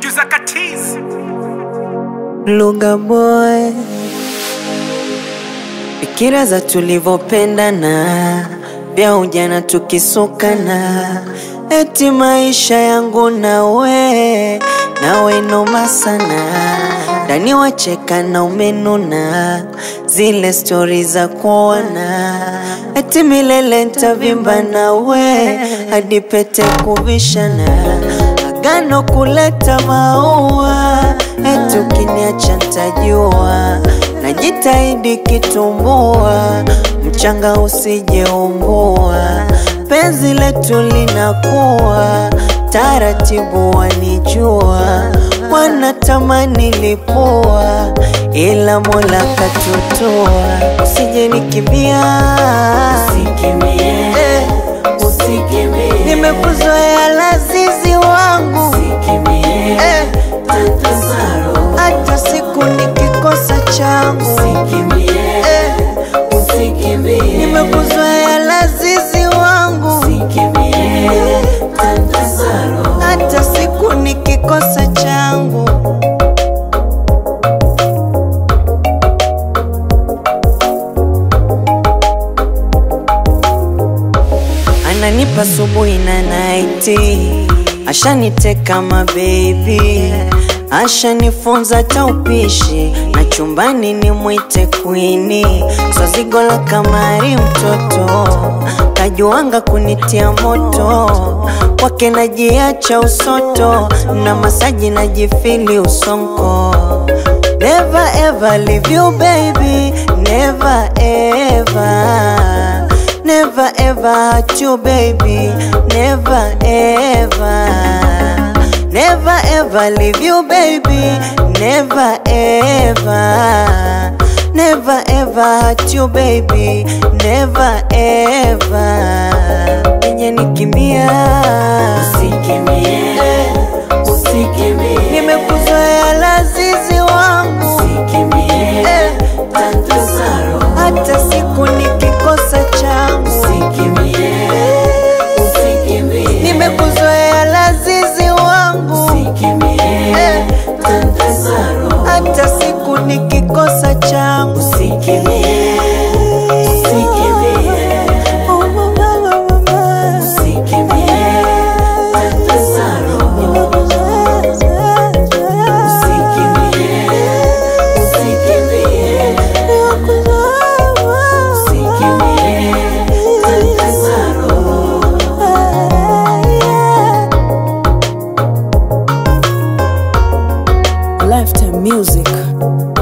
producer Katiz. Luga boy, fikira za tulivyopendana, vya ujana tukisukana, eti maisha yangu nawe nawe noma sana, ndani wacheka na umenuna, zile stori za kuona, eti milele ntavimba nawe hadi pete kuvishana agano kuleta maua, eti ukiniacha ntajua, najitahidi kitumbua, mchanga usijeumbua, penzi letu linakuwa taratibu, wanijua wanatamani lipua, ila Mola katutoa, usije nikimbia, eh, nimekuzoea lazizi wangu eh, hata siku nikikosa changu eh, nimekuzoea lazizi wangu eh, hata siku nikikosa changu ananipa asubuhi na naiti, ashaniteka mabebi, ashanifunza taupishi na chumbani ni mwite kwini, swazigo la kamari mtoto kajuanga kunitia moto kwake najiacha usoto na masaji najifili usonko Never ever leave you baby, never ever Never ever hurt you baby, never ever Never ever leave you baby, never ever Never ever hurt you baby, never ever Enye nikimbia Nimekuzoea lazizi wangu eh, hata siku nikikosa changu Nimekuzoea lazizi wangu eh, hata siku nikikosa changu Oh, mama, mama, mama. Lifetime music.